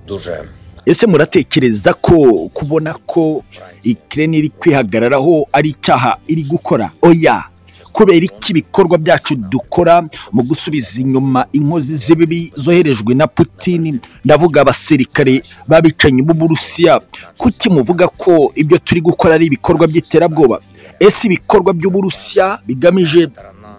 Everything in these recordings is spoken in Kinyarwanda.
duże. ese muratekereza ko kubona ko ikirere iri kwihagararaho ari icyaha iri gukora oya kubera iki ibikorwa byacu dukora mu gusubiza inyuma inkozi z'ibibi zoherejwe na Putin ndavuga abasirikare babicanyi b'uburusiya kuki muvuga ko ibyo turi gukora ari ibikorwa by'iterabwoba ese ibikorwa by'uburusiya bigamije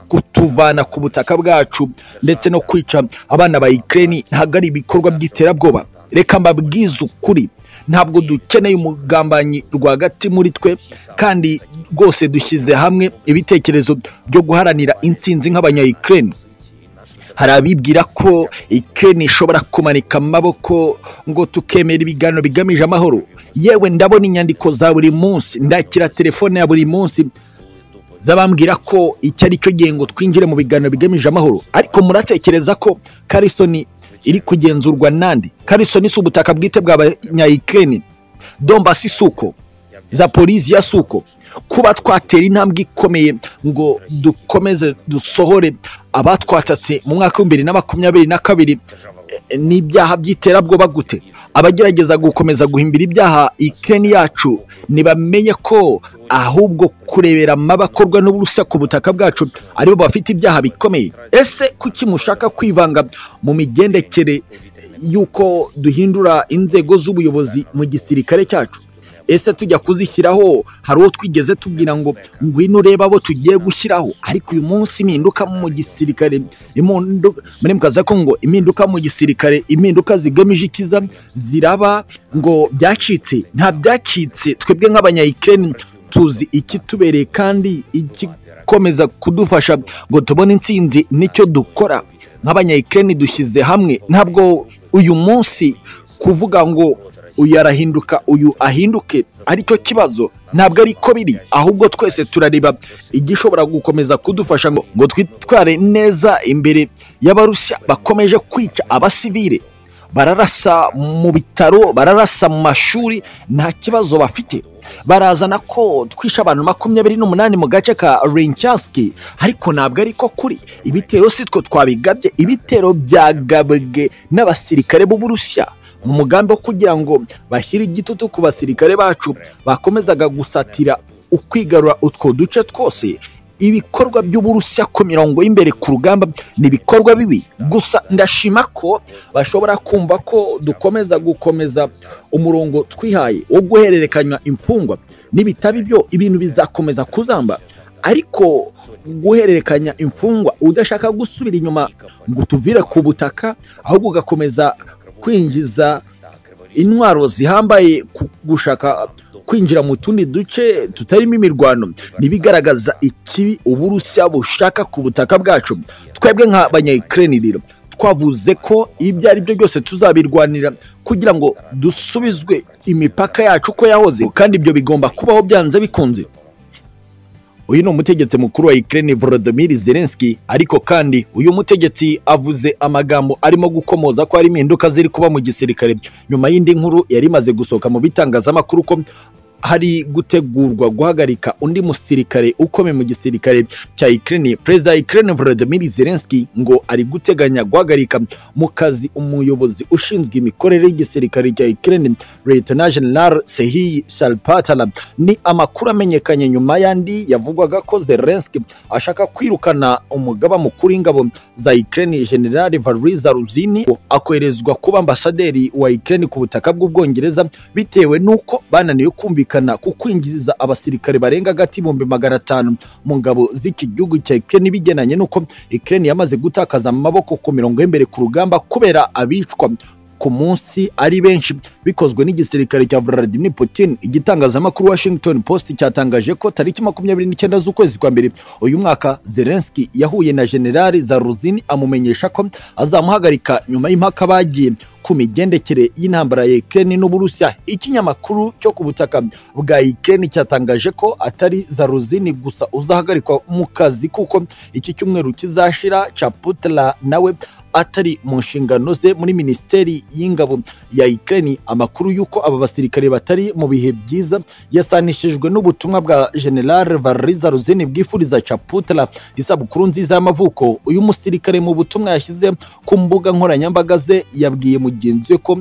kutuvana ku butaka bwacu ndetse no kwica abana ba Ukraine ntabwo ari ibikorwa by'iterabwoba reka mbabwize ukuri ntabwo dukeneye umugambanyi rwagati muri twe kandi rwose dushyize hamwe ibitekerezo byo guharanira intsinzi nk'abanyayikireni hari abibwira ko ikireni ishobora kumanika amaboko ngo tukemera ibiganiro bigamije amahoro yewe ndabona inyandiko za buri munsi ndakira telefone ya buri munsi z'abambwira ko iki ari cyo gihe ngo twinjire mu biganiro bigamije amahoro ariko muratekereza ko karisoni iri kugenzurwa nande karisoni si ubutaka bwite bw'abanyayikireni dombasi si uko zaporiziya si uko kuba twatera intambwe ikomeye ngo dukomeze dusohore abatwatatse mu mwaka w'ibihumbi bibiri na makumyabiri na kabiri eh, n'ibyaha by'iterabwoba gute abagerageza gukomeza guhimbira ibyaha ikireni yacu ntibamenye ko ahubwo kurebera amabakorwa n'uburusa ku butaka bwacu aribo bafite ibyaha bikomeye ese kuki mushaka kwivanga mu migendekere y'uko duhindura inzego z'ubuyobozi mu gisirikare cyacu ese tujya kuzishyiraho hari uwo twigeze tubwira ngo ngwino urebe abo tugiye gushyiraho ariko uyu munsi impinduka mu gisirikare imundu- muri mukaza ko ngo impinduka mu gisirikare impinduka zigamije ikiza ziraba ngo byacitse nta byacitse twebwe nk'abanyayikireni tuzi ikitubereye kandi igikomeza kudufasha ngo tubone intsinzi nicyo dukora nk'abanyayikireni dushyize hamwe ntabwo uyu munsi kuvuga ngo uyu arahinduka uyu ahinduke aricyo kibazo ntabwo ari ko biri ahubwo twese turareba igishobora gukomeza kudufasha ngo ngo twitware neza imbere y'abarusiya bakomeje kwica abasivire bararasa mu bitaro bararasa mu mashuri nta kibazo bafite barazana ko twishe abantu makumyabiri n'umunani mu gace ka rincasiki ariko ntabwo ari ko kuri ibitero si twe twabigabye ibitero byagabwe n'abasirikare b'uburusiya mu mugambi wo kugira ngo bashyire igitutu ku basirikare bacu bakomezaga gusatira ukwigarura utwo duce twose ibikorwa by'uburusiya ku mirongo y'imbere ku rugamba ni ibikorwa bibi gusa ndashima ko bashobora kumva ko dukomeza gukomeza umurongo twihaye wo guhererekanya imfungwa n'ibitabo byo ibintu bizakomeza kuzamba ariko guhererekanya imfungwa udashaka gusubira inyuma ngo utuvire ku butaka ahubwo ugakomeza kwinjiza intwaro zihambaye ku- gushaka kwinjira mu tundi duce tutarimo imirwano ntibigaragaza ikibi uburusiya bushaka ku butaka bwacu twebwe nk'abanyayikireni rero twavuze ko ibyo ari byo byose tuzabirwanira kugira ngo dusubizwe imipaka yacu uko yahoze kandi ibyo bigomba kubaho byanze bikunze uyu ni umutegetsi mukuru wa Ukraine Volodymyr Zelensky ariko kandi uyu mutegetsi avuze amagambo arimo gukomoza ko hari impinduka ziri kuba mu gisirikare nyuma y'indi nkuru yari imaze gusohoka mu bitangazamakuru ko hari gutegurwa guhagarika undi musirikare ukomeye mu gisirikare cya Ukraine perezida wa Ukraine Volodymyr Zelensky ngo ari guteganya guhagarika mu kazi umuyobozi ushinzwe imikorere y'igisirikare cya Ukraine Lieutenant General Sehi Shalpatala ni amakuru amenyekanye nyuma y'andi yavugwaga ko Zelensky ashaka kwirukana umugaba mukuru w'ingabo za Ukraine General Valeriy Ruzini akoherezwa kuba ambasaderi wa Ukraine ku butaka bw'Ubwongereza bitewe n'uko bananiwe kumvikana ku kwinjiza abasirikare barenga hagati y'ibihumbi magana atanu mu ngabo z'iki gihugu cya Ukraine bigenanye n'uko Ukraine yamaze gutakaza amaboko ku mirongo y'imbere ku rugamba kubera abicwa ku munsi ari benshi bikozwe n'igisirikare cya Vladimir Putin igitangazamakuru Washington Post cyatangaje ko tariki makumyabiri n'icyenda z'ukwezi kwa mbere uyu mwaka Zelensky yahuye na General Zaruzin amumenyesha ko azamuhagarika nyuma y'impaka bagiye ku migendekere y'intambara ya Ukraine n'Uburusiya ikinyamakuru cyo ku butaka bwa Ukraine cyatangaje ko atari Zaruzin gusa uzahagarikwa mu kazi kuko iki cyumweru kizashira Chaputla nawe atari mu nshingano ze muri minisiteri y'ingabo ya Ukraine amakuru y'uko aba basirikare batari mu bihe byiza yasanishijwe n'ubutumwa bwa General Valeriza Ruzini bwifuriza Chaputla isabukuru nziza y'amavuko uyu musirikare mu butumwa yashyize ku mbuga nkoranyambaga ze yabwiye mugenzi we ko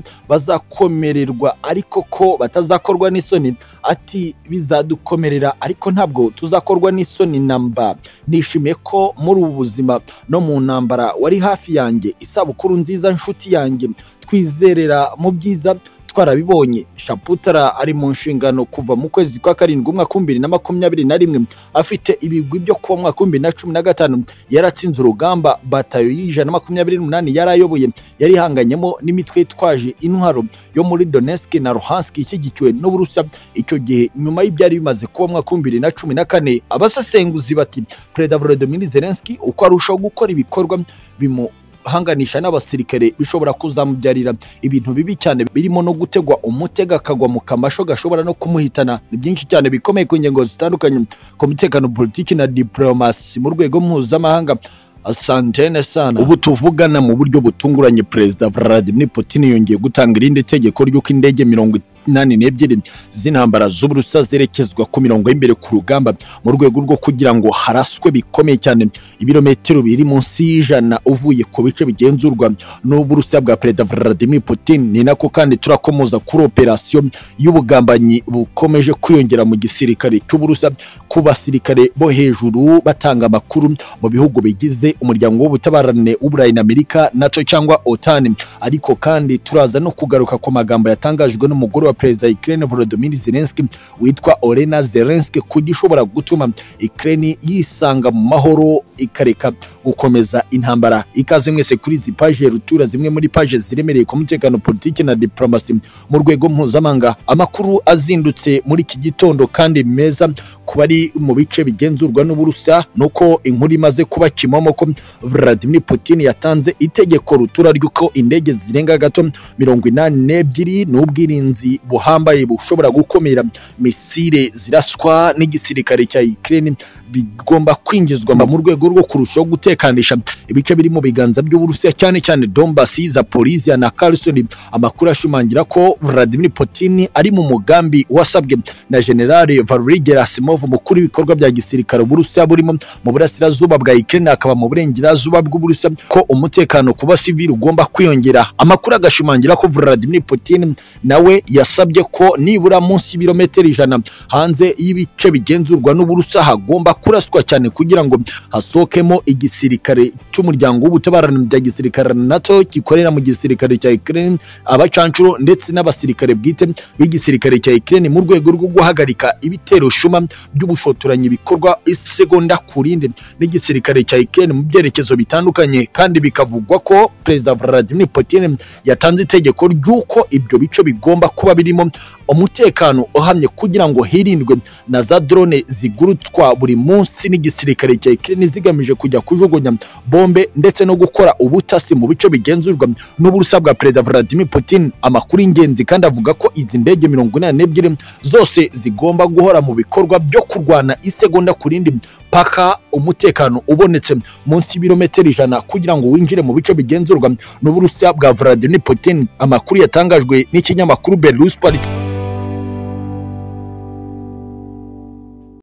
bazakomererwa ariko ko batazakorwa n'isoni ati bizadukomerera ariko ntabwo tuzakorwa n'isoni namba nishimiye ko muri ubu buzima no mu ntambara wari hafi yanjye isabukuru nziza nshuti yanjye twizerera mu byiza twarabibonye shaputara ari mu nshingano kuva mu kwezi kwa karindwi umwaka w'ibihumbi na makumyabiri na rimwe afite ibigwi byo kuba umwaka w'ibihumbi na cumi na gatanu yaratsinze urugamba batayo y'ijana na makumyabiri n'umunani yari ayoboye yari ihanganyemo n'imitwe yitwaje intwaro yo muri Donetsk na Luhansk ishyigikiwe n'uburusa icyo gihe nyuma y'ibyari bimaze kuba umwaka w'ibihumbi na cumi na kane abasesenguzi bati perezida Volodymyr Zelensky uko arushaho gukora ibikorwa bimu hanganisha n'abasirikare bishobora kuzamubyarira ibintu bibi cyane birimo no gutegwa umutego akagwa mu kamasho gashobora no kumuhitana ni byinshi cyane bikomeye ku ngingo zitandukanye ku mutekano politiki na diplomasi mu rwego mpuzamahanga asantene sana ubu tuvugana mu buryo butunguranye perezida Vladimir Putin yongeye gutanga irindi tegeko ry'uko indege mirongo nani n'ebyiri z'intambara z'uburusa zerekezwa ku mirongo y'imbere ku rugamba mu rwego rwo kugira ngo haraswe bikomeye cyane ibirometero biri munsi y'ijana uvuye ku bice bigenzurwa n'uburusa bwa perezida Vladimir Putin ni nako kandi turakomoza kuri operasiyo y'ubugambanyi bukomeje kwiyongera mu gisirikare cy'uburusa ku basirikare bo hejuru batanga amakuru mu bihugu bigize umuryango w'ubutabarane w'uburayi na amerika nato cyangwa otani ariko kandi turaza no kugaruka ku magambo yatangajwe n'umugore wa perezida Ukraine Volodymyr Zelensky witwa Olena Zelensky kugishobora gutuma Ukraine yisanga mu mahoro ikareka gukomeza intambara ikaze mwese kuri izi paje rutura zimwe muri paje ziremereye ku mutekano politiki na diplomasi mu rwego mpuzamahanga amakuru azindutse muri iki gitondo kandi meza ku bari mu bice bigenzurwa n'uburusa nuko inkuru imaze kuba kimomo ko Vladimir Putin yatanze itegeko rutura ry'uko indege zirenga gato mirongo inani n'ebyiri n'ubwirinzi buhambaye bushobora gukumira misile ziraswa n'igisirikare cya Ukraine bigomba kwinjizwa mu rwego rwo kurushaho gutekandisha ibice biri mu biganza by'uburusiya cyane cyane Donbass, Zaporizhia na Kherson amakuru ashimangira ko Vladimir Putin ari mu mugambi wasabwe na General Valery Gerasimov mukuru w'ibikorwa bya gisirikare uburusiya burimo mu burasirazuba bwa Ukraine akaba mu burengerazuba bw'uburusiya ko umutekano ku basivili ugomba kwiyongera amakuru agashimangira ko Vladimir Putin nawe yasabye ko nibura munsi y'ibirometero ijana hanze y'ibice bigenzurwa n'uburusa hagomba kuraswa cyane kugira ngo hasohokemo igisirikare cy'umuryango w'ubutabarane bya gisirikare NATO gikorera mu gisirikare cya Ukraine abacanshuro ndetse n'abasirikare bwite b'igisirikare cya Ukraine mu rwego rwo guhagarika ibitero shuma by'ubushotoranyi bikorwa isegonda kurinde n'igisirikare cya Ukraine mu byerekezo bitandukanye kandi bikavugwa ko Perezida Vladimir Putin yatanze itegeko ry'uko ibyo bice bigomba kuba birimo umutekano uhamye kugira ngo hirindwe na za drone zigurutwa buri munsi n'igisirikare cya Ukraine zigamije kujya kujugunya bombe ndetse no gukora ubutasi mu bice bigenzurwa n'uburusa bwa Perezida Vladimir Putin amakuru ingenzi kandi avuga ko izi ndege mirongo inani n'ebyiri zose zigomba guhora mu bikorwa byo kurwana isegonda ku rindi paka umutekano ubonetse munsi y'ibirometero ijana kugira ngo winjire mu bice bigenzurwa n'uburusiya bwa Vladimir Putin amakuru yatangajwe n'ikinyamakuru Belarus Politics